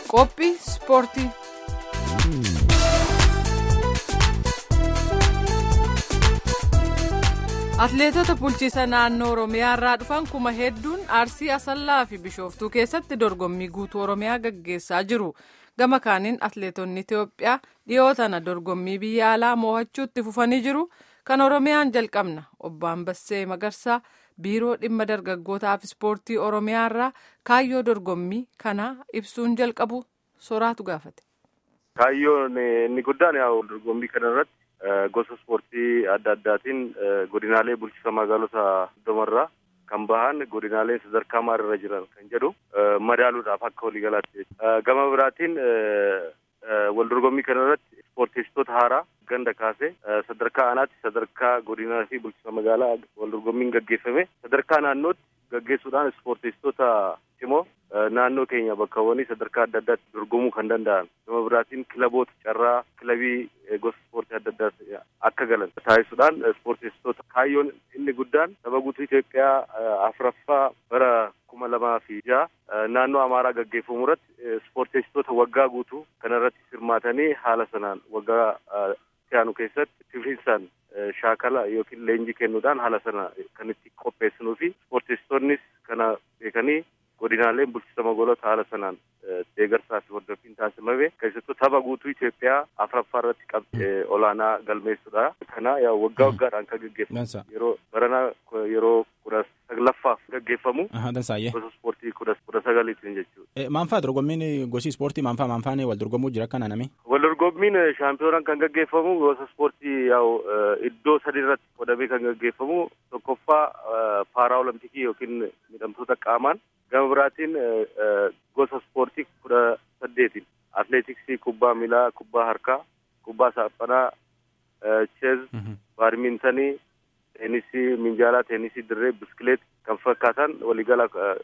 Qophii ispoortii. Atileetota bulchiisa naannoo Oromiyaa irraa dhufan kuma hedduun Arsii Asallaa fi Bishooftuu keessatti dorgommii guutuu Oromiyaa gaggeessaa jiru. Gama kaaniin atileetonni Itoophiyaa dhiyoo tana dorgommii biyya alaa mo'achuutti fufanii jiru. Kan Oromiyaan jalqabna. Obbo Ambassee Magarsaa biiroo dhimma dargaggootaaf ispoortii Oromiyaa irraa kaayyoo dorgommii kanaa ibsuun jalqabu soraatu gaafate. Kaayyoon inni guddaan yaa'u dorgommii kana irratti gosa ispoortii adda addaatiin godinaalee bulchiinsa magaalota hundumarraa kan bahan godinaalee sadarkaa maalirra jiran kan jedhu madaaluudhaaf akka waliigalaatti. Gama biraatiin wal dorgommii kana irratti ispoortistoota haaraa ganda kaasee sadarkaa aanaatti sadarkaa godinaa fi bulchiinsa magaalaa wal dorgommiin gaggeeffame sadarkaa naannootti gaggeessuudhaan ispoortistoota cimoo naannoo keenya bakkawwanii sadarkaa adda addaatti dorgomuu kan danda'an gama biraatiin kilaboota carraa kilabii gosa ispoortii adda addaa akka galan taasisuudhaan ispoortistoota kaayyoon inni guddaan saba guutuu Itoophiyaa afuraffaa bara kuma lamaa fi jaha naannoo Amaaraa gaggeeffamu irratti ispoortistoota waggaa guutuu kana irratti hirmaatanii haala sanaan waggaa siyaanu keessatti tifiinsaan shaakala yookiin leenjii kennuudhaan haala sana kan itti qopheessinuu fi ispoortistoonnis kana beekanii godinaaleen bulchiinsa magaalota haala sanaan deeggarsaa fi hordoffiin taasifame keessattuu tapha guutuu Itoophiyaa afuraffaa irratti qabxii olaanaa galmeessuudha. Kana yaa waggaa waggaadhaan kan gaggeeffamu yeroo baranaa yeroo kudha saglaffaaf gaggeeffamu gosa ispoortii kudha kudha sagaliitiin jechuudha. Maanfaa dorgommiin gosi ispoortii maanfaa maanfaan wal dorgomuu jira akka naaname? Wal dorgommiin shaampiyoonaan kan gaggeeffamu gosa ispoortii yaa'u iddoo sadi irratti qodamee kan gaggeeffamu tokkoffaa paaraa olompikii yookiin midhamtoota qaamaan gama biraatiin gosa ispoortii kudha saddeetiin atleetiksii kubbaa miilaa kubbaa harkaa kubbaa saaphanaa cheez baadmintanii teenisii minjaalaa teenisii dirree biskileet kan fakkaatan waliigala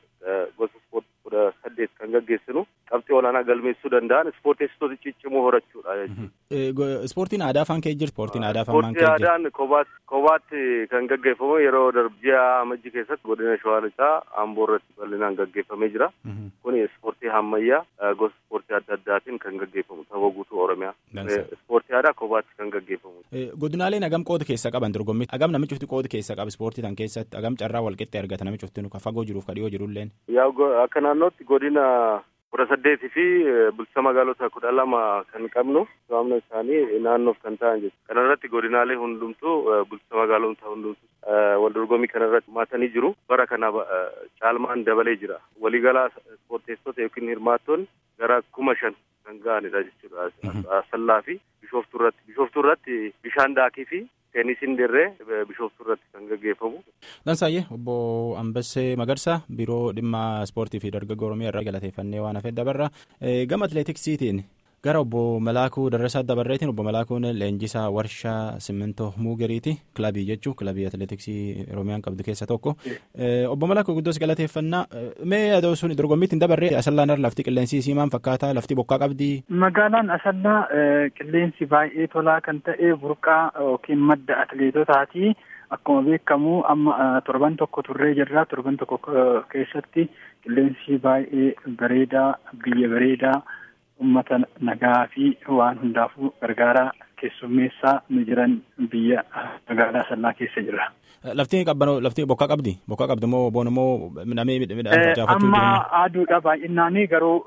gosa ispoortii kudha saddeet kan gaggeessinu qabxii olaanaa galmeessuu danda'an ispoortistoota ciccimoo horachuudha jechuudha. Ispoortiin aadaa afaan kee jira. Ispoortiin aadaa afaan maan kee jira. Ispoortii aadaan kophaatti kophaatti kan gaggeeffamu yeroo darbiyaa amajjii keessatti godina shawaa lixaa amboo irratti bal'inaan gaggeeffamee jira. Kuni ispoortii ammayyaa gosa ispoortii adda addaatiin kan gaggeeffamu tapha guutuu oromiyaa. Ispoortii aadaa kophaatti kan gaggeeffamu. Godinaaleen hagam qooda keessa qaban dorgommii hagam namichi cufti qooda keessa qaba ispoortii tan keessatti hagam carraa walqixxee argata namichi cufti kan fagoo jiruuf kan dhiyoo jirulleen. Yaa akka naannootti godina kudha saddeetii fi bulchiinsa magaalota kudha lama kan qabnu to'amna isaanii naannoof kan ta'an jechuudha. Kana irratti godinaalee hundumtuu bulchiinsa magaalota hundumtuu wal dorgommii kana irratti hirmaatanii jiru. Bara kana caalmaan dabalee jira. Waliigalaa ispoorteessota yookiin hirmaattoonni gara kuma shan kan ga'anidha jechuudha. Asallaa fi bishooftuu irratti. Bishooftuu irratti bishaan daakii fi teenisiin dirree bishooftuu irratti kan gaggeeffamu. Dansaayyee obbo Ambassee Magarsaa biiroo dhimma ispoortii fi dargaggoo Oromiyaa irraa galateeffannee waan hafee dabarra. Gama atileetiksiitiin gara obbo Malaakuu Darrasaa Dabarreetiin obbo Malaakuun leenjisaa warshaa simmintoo muugeriiti kilabii jechuun kilabii atileetiksii Oromiyaan qabdu keessa tokko. Obbo Malaakuu guddoos galateeffannaa mee adoo sun dorgommiitti hin dabarree asallaan irra lafti qilleensi isii maal fakkaata lafti bokkaa qabdi. Magaalaan asallaa qilleensi baay'ee tolaa kan ta'e burqaa yookiin madda atileetotaati. Akkuma beekamu amma torban tokko turree jirra. Torban tokko keessatti qilleensi baay'ee bareedaa biyya bareedaa uummata nagaa fi waan hundaafuu gargaaraa keessummeessaa nu jiran biyya magaalaa asallaa keessa jira. Lafti qabbanoo lafti bokkaa qabdi bokkaa qabdi moo boon immoo namee midhaan facaafachuu Amma aduudha baay'inaanii garuu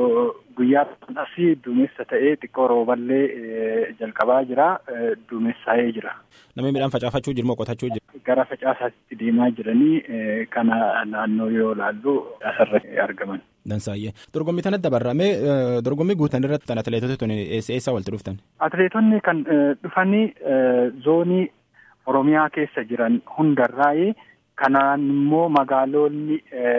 guyyaa asii duumessa ta'ee xiqqoo rooballee jalqabaa jira duumessaa'ee jira. Namni midhaan facaafachuu jiru moo qotachuu jiru? Gara facaasaatti deemaa jiranii kana naannoo yoo ilaallu asirratti argaman. Dansaayyee. Dorgommii tanatti dabarramee dorgommii guutan irratti kan atileetota tuni eessa walitti dhuftan? Atileetonni kan dhufanii zoonii Oromiyaa keessa jiran hundarraayi kanaan immoo magaalonni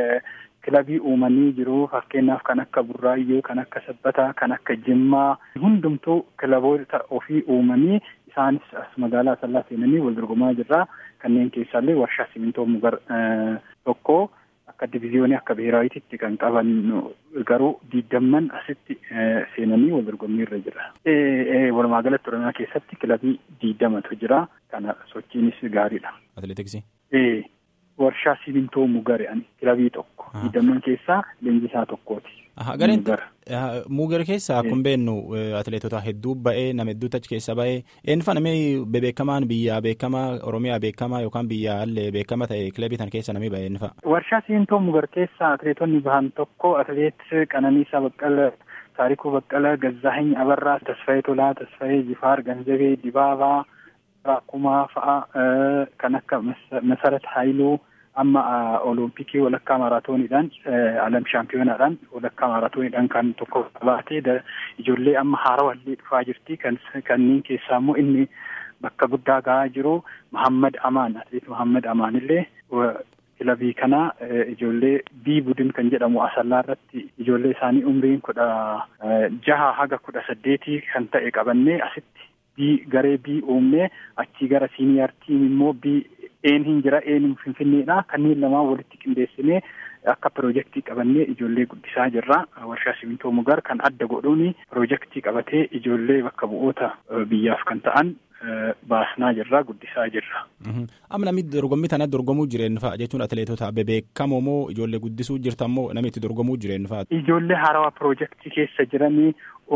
kilabii uumanii jiru fakkeenyaaf kan akka Burraayyuu, kan akka Sabbataa, kan akka Jimmaa hundumtuu kilaboota ofii uumanii isaanis as magaalaa Asallaa seenanii wal dorgomaa jirra. Kanneen keessaallee warshaa simintoo mugar tokko akka diviziyoonii akka biheeraawiititti kan qaban garuu diidamman asitti seenanii wal dorgommii irra jira. Walumaa galatti Oromiyaa keessatti kilabii diidamatu jira. Kana sochiinis gaariidha. Atileetiksii? warshaa simintoo mugare ani kilabii tokko digdamman keessaa leenjisaa tokkooti. Gareen muuger keessaa akkuma beeknu atileetota hedduu ba'ee nama hedduutu achi keessa ba'ee eenyufaa namni beekamaan biyyaa beekamaa Oromiyaa beekamaa yookaan biyyaa illee beekama ta'e kilabii tan keessa namni ba'e eenyufaa. Warshaa siintoo muuger keessaa atileetonni bahan tokko atileet Qananiisaa Baqqala. Taarikuu Baqqala, Gazzaahiny Abarraa, Tasfayee Tolaa, Tasfayee Jifaar, Ganzabee Dibaabaa, Kumaa fa'a kan akka Masarat Haayiluu amma Olompikii walakkaa maaraatooniidhaan alam shaampiyonaadhaan walakkaa maaraatooniidhaan kan tokko baatee ijoollee amma haarawallee dhufaa jirti kan kanneen keessaa immoo inni bakka guddaa gahaa jiru Muhammad Amaan atileet Muhammad Amaan illee kilabii kana ijoollee bii budin kan jedhamu asallaa irratti ijoollee isaanii umriin kudha jaha haga kudha saddeetii kan ta'e qabannee asitti bii garee bii uumnee achii gara siiniyaar tiim immoo bii een hin jira een finfinneedha kanneen lamaan walitti qindeessinee akka piroojeektii qabannee ijoollee guddisaa jirra warshaa simintoo mugar kan adda godhuun piroojeektii qabatee ijoollee bakka bu'oota biyyaaf kan ta'an baasnaa jirra guddisaa jirra. Amma namni dorgommii tana dorgomuu jireenya fa'a jechuun atileetota beekamoo moo ijoollee guddisuu jirtan moo namni itti dorgomuu jireenya fa'a? Ijoollee haarawaa piroojeektii keessa jiranii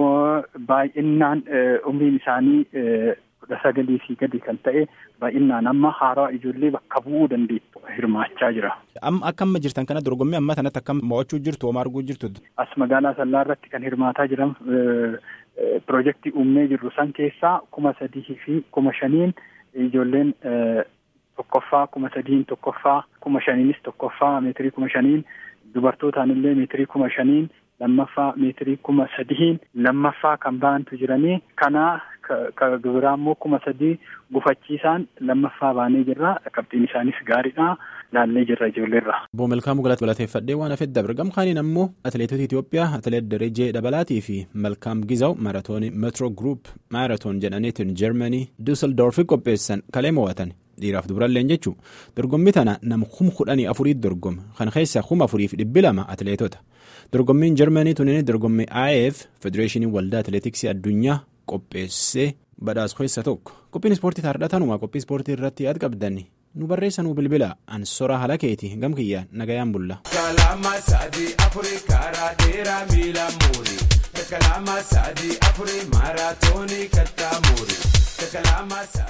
baay'inaan umriin isaanii kudha sagalii fi gadi kan ta'e baay'inaan amma haarawaa ijoollee bakka bu'uu dandeettu hirmaachaa jira. Amma akka amma jirtan kana dorgommii amma tanatti akkam mo'achuu jirtu homaa arguu jirtu? As magaalaa Sallaa irratti kan hirmaataa jiran piroojeektii uumnee jirru san keessaa kuma sadii fi kuma shaniin ijoolleen tokkoffaa kuma sadiin tokkoffaa kuma shaniinis tokkoffaa meetirii kuma shaniin dubartootaan illee meetirii kuma shaniin lammaffaa meetirii kuma sadiin lammaffaa kan baantu jiranii kanaa ka biraa immoo kuma sadii gufachiisaan lammaffaa baanee jirra qabxiin isaanis gaariidha laallee jirra ijoolleerra. Obbo Malkaamuu galateeffadhee waan hafeef dabre gamkaaniin ammoo atileetota Itoophiyaa atileet Darajee Dabalaatii fi Malkaam Gizaw maaratoonii Metro Group maaratoon jedhaniitiin Jarmanii Dusseldorfi qopheessan kalee mo'atan. dhiiraaf dubaralleen jechuun dorgommii tana nama kuma kudhanii afuriitti dorgoma kan keessa kuma afuriif dhibbi lama atileetota dorgommiin jarmanii tunin dorgommii IAF federeeshinii waldaa atileetiksii addunyaa qopheessee badhaas keessa tokko qophiin ispoortii taardhatanuma qophii ispoortii irratti yaad qabdanni nu barreessa nu bilbila ansora halakeeti gamkiyyaan nagayaan bulla. Kalama sadii afurii karaa dheeraa miila muurii. Kalama sadii afurii maaraatoonii kattaa muurii.